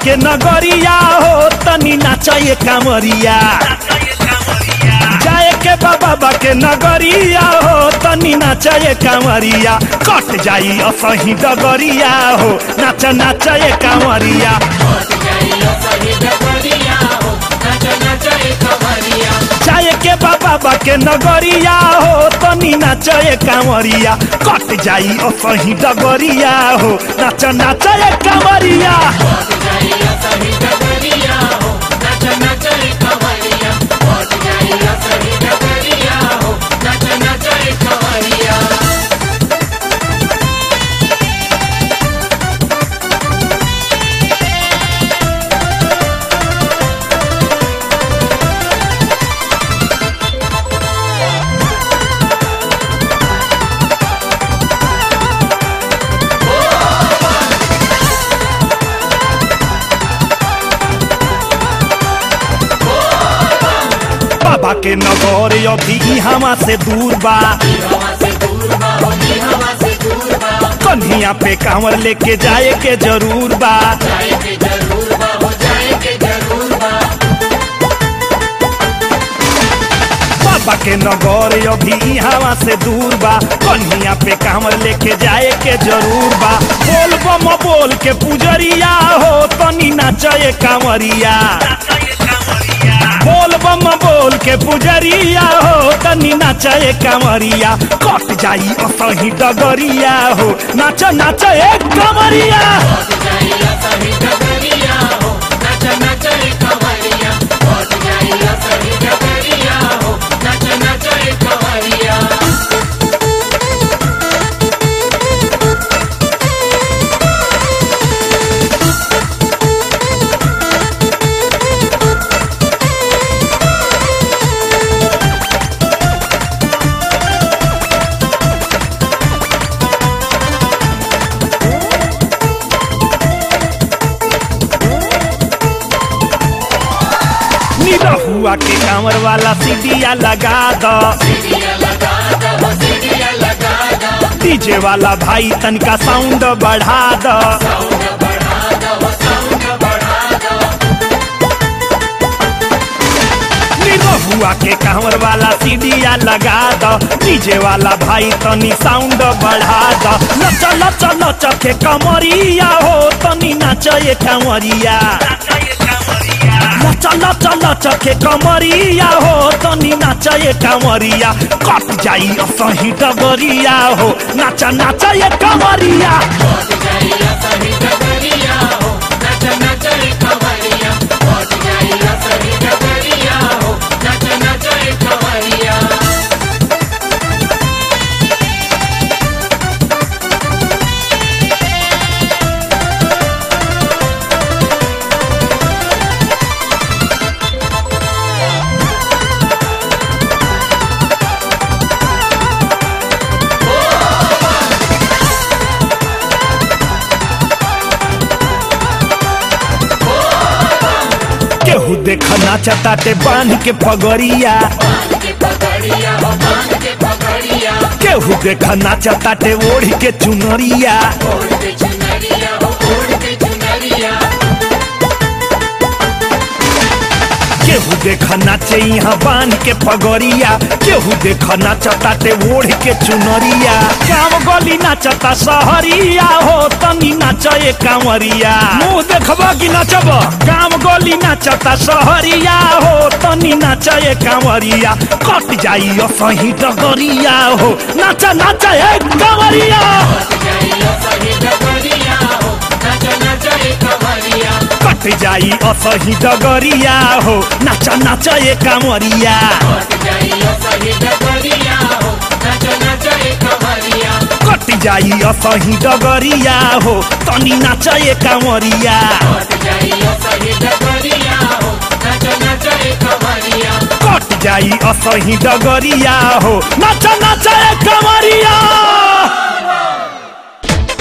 के नगरिया हो तनी नाचे कांवरिया जाए के बाबा के नगरिया हो तनी नाचे कांवरिया कट जाई असही डगरिया हो नाच नाचे कांवरिया जाए के बाबा के नगरिया हो तनी नाचे कांवरिया कट जाई असही डगरिया हो नाच नाचे कांवरिया बाबा के नगर अभी यहाँ से दूर बा कन्हिया पे कांवर लेके जाए के जरूर बा बाबा के नगर अभी यहाँ से दूर बा कन्हिया पे कांवर लेके जाए के जरूर बा बोल बम बोल के पुजरिया हो तनी नाचे कांवरिया बोल बम बोल के पुजरिया हो तनी नाचे कांवरिया कट जाई असही डगरिया हो नाच नाच एक कांवरिया निरहुआ के कांवर वाला सीढ़िया लगा दो डीजे वाला भाई तनका साउंड बढ़ा दो निरहुआ के कांवर वाला सीढ़िया लगा दो डीजे वाला भाई तनी साउंड बढ़ा दो नच नच नच के कमरिया हो तनी नाचे कांवरिया नच नच नच के कमरिया हो तनी नाचे कांवरिया कट जाई असही डगरिया हो नाच नाच ये कमरिया केहू देख नाचताटे बांध के पगड़िया केहू देख नाचताटे ओढ़ के चुनरिया केहू देख नाचे यहाँ बांध के पगड़िया केहू देख नाचताटे ओढ़ के चुनरिया गाँव गली नाचता सहरिया हो तनी नाचे कांवरिया मुंह देखबा कि नाचब गाँव गली नाचता सहरिया हो तनी नाचे कांवरिया कट जाई असही डगरिया हो नाच नाच ए कांवरिया कट जाई असही डगरिया हो नाच नाच ए कांवरिया कट जाई असही डगरिया हो तनी नाच ए कांवरिया कट जाई असही डगरिया हो नाच नाच ए कांवरिया